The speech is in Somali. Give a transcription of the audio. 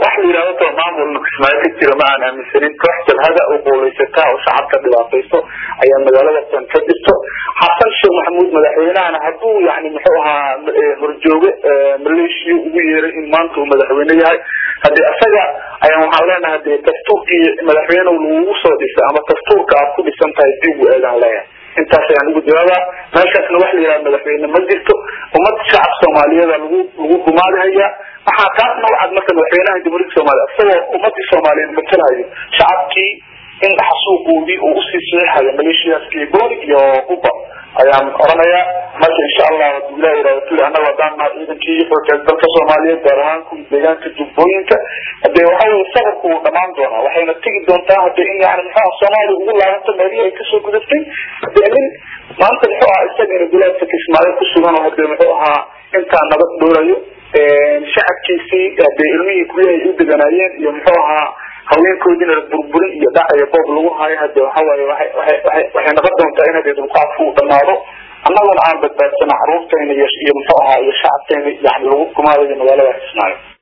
wax la yidhahdo to maamulna kismaayo ka jira ma aan aaminsanin koox jabhada oo qoolaysataa oo shacabka dhibaatayso ayaa magaalada tan ka jirto xasan sheekh maxamuud madaxweynahana hadduu yani muxuu ahaa horjooge maleeshiya ugu yeeray in maanta uu madaxweyne yahay hadii isaga ayaan waxaan leenahay dee dastuurkii madaxweyne lagugu soo dhisay ama dastuurka aad ku dhisan tahay dib u eegaan leeyahay intaas ayaan ugu jawaabaa meeshaasna wax la yidhaha madaxweyne ma jirto ummad shacab soomaaliyeeda lagu lagu gumaadihaya waxaa taasna wacad marka madaxweynaha jamhuuriyadda soomaaliya isagoo ummadii soomaaliyeed matalayo shacabkii in xasuuqoodii uu usii saxiixayo maleeshiyaskii booli iyo uba ayaan oranayaa marka insha allah haduu ilah yihahdo tuli annaga haddaan nahay ciidankii xoogeed dalka soomaaliyeed gaar ahaan kuwii deegaanka jubbooyinka hadee waxa weye safarku wuu dhamaan doonaa waxayna tegi doontaa hadee in yani muxuaha soomaaliya ugu laabanto meelihii ay kasoo gudatay hadee nin maanta muxuu ahaa isagana gulaadka kismaayo kusugan oo hadee muxuu ahaa intaa nabad dhoolayo shacabkiisii hadee ilmihii guryahay u deganaayeen iyo muxuu ahaa haweenkoodiina burburin iyo dhac iyo boob lagu hayo hade waxawaaye waay waay waay waxay noqon doontaa in hadee dulqaadku uu dhamaado annaguna aan badbaadsana caruurtayna iyo iyo muxuu ahaa iyo shacabtayna yani lagu kumaadayo magaalada kismaayo